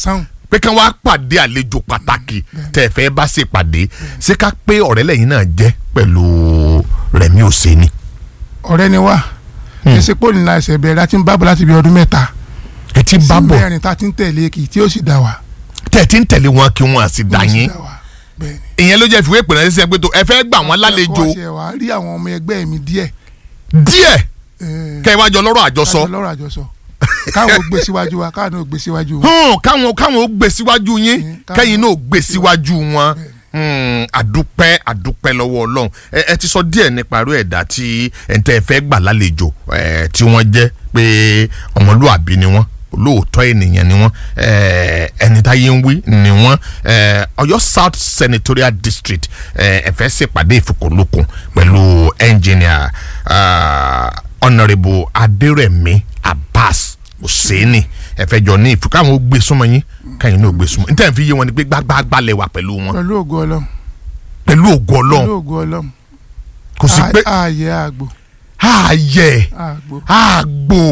sáhùn pé kí wọ́n á pàdé àlejò pàtàkì tẹ́ ẹ fẹ́ bá ṣe pàdé ṣé ká pé ọ̀rẹ́ lẹ́yìn náà jẹ́ pẹ̀lú Rẹ̀mí Òsèní. ọ̀rẹ́ ni wá ẹsẹ̀ pò nílá ẹsẹ̀ bẹ̀rẹ̀ láti ń bábọ̀ láti bí ọdún mẹ́ta ẹ ti sí bá bọ̀ mẹ́rin tá a ti ń tẹ̀lé kì í tí ó sì dà wá. tẹ́ ẹ ti ń tẹ̀lé wọn kí wọ́n á sì dà Ó sì yín dà wá. bẹ́ẹ̀ ni. ìyẹn ló jẹ́ ìfìwé ìpè náà ṣiṣẹ́ pé tó ẹ fẹ́ gbà wọ́n lálejò ẹ̀kọ́ ṣe wá rí àwọn ọmọ ẹgbẹ́ mi díẹ̀ díẹ̀ eh, kẹ́ ẹ wá jọ lọ́rọ̀ àjọsọ kájọ lọ́rọ̀ àjọsọ káwọn ò gbé síwájú wa káwọn ò gbé síwájú wa. hàn káwọn káwọn ó gbé síwájú yín Mm, káwọn- kẹ́yìn náà ó gbé síwájú wọn Hmm, àdúpẹ́ àdúpẹ́ lọ́wọ́ ọlọ́run ẹ ẹ ti sọ díẹ̀ nípa irú ẹ̀dá tí ẹ̀ǹtẹ́ fẹ́ gbà lálejò ẹ̀ tí wọ́n jẹ́ pé ọmọlúàbí ni wọ́n olóòótọ́ ènìyàn ni wọ́n ẹ̀, ẹni táyé ń wí ni wọ́n ẹ̀, Ọ̀yọ́ South Senatorial District ẹ̀, ẹ fẹ́ ṣèpàdé ìfikùnlukùn pẹ̀lú engineer ah, Honourable Adérẹ̀mí Abbas Hussaini ẹ fẹ́ jọ ní ìfikùn káwọn ó gbé súnmọ́ yín káyìn náà ó gbé súnmọ́ níta fi yé wọn ni pé gbágbágbá lẹ wà pẹ̀lú wọn pẹ̀lú ògo ọlọ́run pẹ̀lú ògo ọlọ́run pẹ̀lú ògo ọlọ́run kò sí pé Á- ààyè àgbò ààyè àgbò àgbò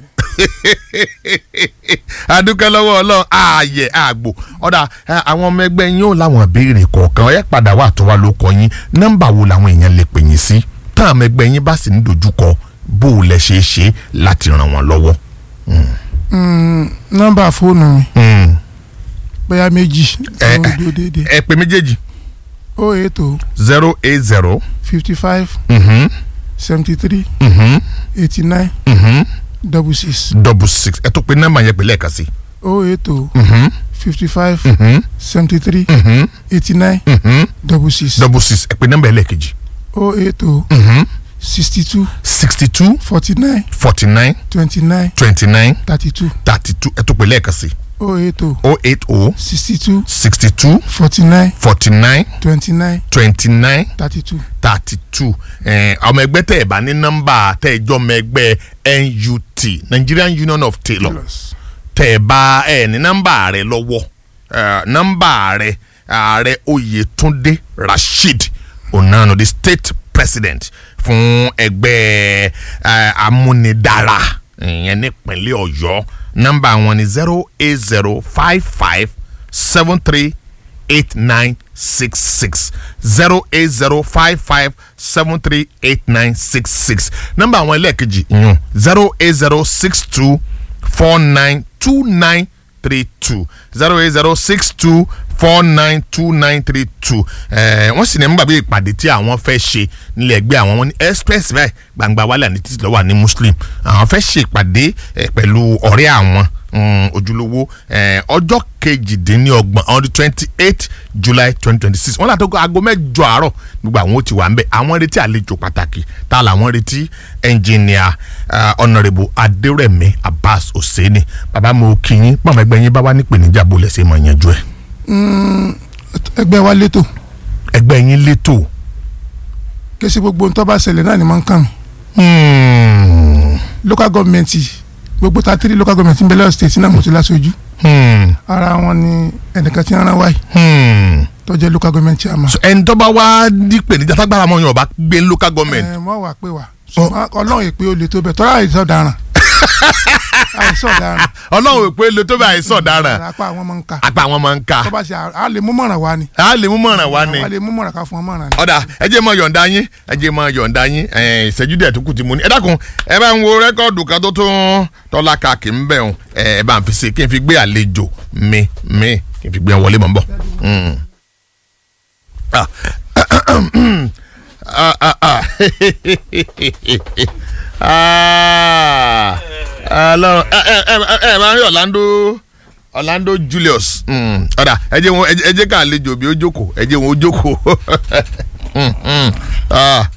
adúkẹ́ lọ́wọ́ ọlọ́run ààyè àgbò ọ̀dà ẹ, àwọn ọmọ ẹgbẹ́ yín ò láwọn ìbéèrè kọ̀ọ̀kan ẹ padà wà tó wà ló kọ yín nọ́mbà wo làwọn èèyàn lè pè yín sí táwọn ọmọ ẹgbẹ́ yín bá sì ń dojúkọ bó o lẹ ṣe é ṣe láti ràn wọ́n lọ́wọ́. Mm, nọ́mbà fóònù mi Mm. bóyá méjì Ẹ- tó dúró déédéé ẹ pè méjèèjì o eight o zero eight zero fifty five seventy three eighty nine double six double six ẹ tó pe nọ́mbà yẹn pè lẹ́ẹ̀kan sí. o eight o Mhm, fifty five mhm, seventy three mhm, eighty nine mhm. double six double six ẹ pe nọ́mbà ẹlẹ́ẹ̀kejì. o eight o Mhm. sixty two sixty two forty nine forty nine twenty nine twenty nine thirty two thirty two ẹ tó pe lẹ́ẹ̀kan sí. o eight o oh eight oh sixty two sixty two forty nine forty nine twenty nine twenty nine thirty two thirty two ọmọ ẹgbẹ́ tẹ̀ ẹ̀ bá ní nọ́mbà tẹ̀ ẹ̀ jọ ọmọ ẹgbẹ́ NUT Nigerian Union of Tailors tẹ̀ ẹ̀ bá ẹ̀ ní nọ́mbà rẹ̀ lọ́wọ́ eh, nọ́mbà rẹ̀ ààrẹ Oyètúndé Rasheed Onano the state president fún ẹgbẹ́ eh, amúnidára ìyẹn nípínlẹ̀ Ọ̀yọ́ nọ́mbà wọn ni zero eight zero five five seven three eight nine six six zero eight zero five five seven three eight nine six six nọ́mbà àwọn ẹlẹ́ẹ̀kejì yun zero eight zero six two four nine two nine three two zero eight zero six two four nine two nine three two ẹ̀ẹ́ wọ́n sì ní nígbà bí ìpàdé tí àwọn fẹ́ ṣe nílẹ̀ ẹgbẹ́ àwọn wọn ní express báyìí gbangba wálé àní títí lọ́wọ́ àní muslim àwọn fẹ́ ṣe ìpàdé eh, pẹ̀lú ọ̀rẹ́ àwọn mm, ojúlówó eh, ọjọ́ kejìdínlọ́gbọ̀n on the twenty eight july twenty twenty six wọ́n látọ́ aago mẹ́jọ àárọ̀ gbogbo àwọn ò ti wà ń bẹ̀ àwọn retí àlejò pàtàkì tá làwọn retí ẹnjìnìà ọ̀nàrẹ́bù adérẹ̀mí abbas hosseini bàbá mo kí yín pàmò ẹgbẹ́ yín bá wà nípèníjà bó lẹ́sẹ̀ máa yanjú ẹ̀ ẹgbẹ́ wa létò ẹgbẹ́ yín létò kése gbogbo ohun tó bá ṣẹlẹ̀ náà ni máa ń kàn mí Hmm, local government gbogbo ta three local government ń bẹ lọ́wọ́ state náà mo ti láṣojú hmm, ara wọn ni ẹnìkan tí ń rán wáyé hmm. tó jẹ́ local government chairman. So, ẹni tó bá wá nípèníjà tágbára mọ́ yàn ọba gbé local government ẹ mọ wà pé wà ṣùgbọ́n ọlọ́run èpè olè tó bẹ̀ tọ́lá àìsàn ọ̀daràn àìsàn ọ̀daràn ọlọ́run ò pé lo tó bá àìsàn ọ̀daràn apá àwọn máa ń kà apá àwọn máa ń ka tó bá ṣe à lè mú mọ̀ràn wá ni a lè mú mọ̀ràn wá ni à lè mú mọ̀ràn ká fún ọ mọ̀ràn ni. ọ̀dà ẹ jẹ́ mọ yọ̀ǹda yín ẹ jẹ́ mọ yọ̀ǹda yín ẹ̀, ìṣẹ́jú díẹ̀ tó kù tí mo ní ẹ dákun ẹ bá ń wo rẹ́kọ̀dù kan tó tún tọ́lá ka kì í bẹ̀ ọ́n ẹ bá ń fi ṣe kí n fi gbé àlejò mi mi kí n fi gbé wọn wọlé mọ̀ ń bọ̀. Mm. Ah. Ah, ah, ah. Ah. Ọlọ́run ẹ ẹ ẹ ẹ ẹ máa ń rí Orlando Orlando Julius Mm. ọ̀dà ẹ jẹ́ wọn ẹ jẹ́ ká àlejò bí ó jókòó ẹ jẹ́ wọn ó jókòó Mm, mm. Ah.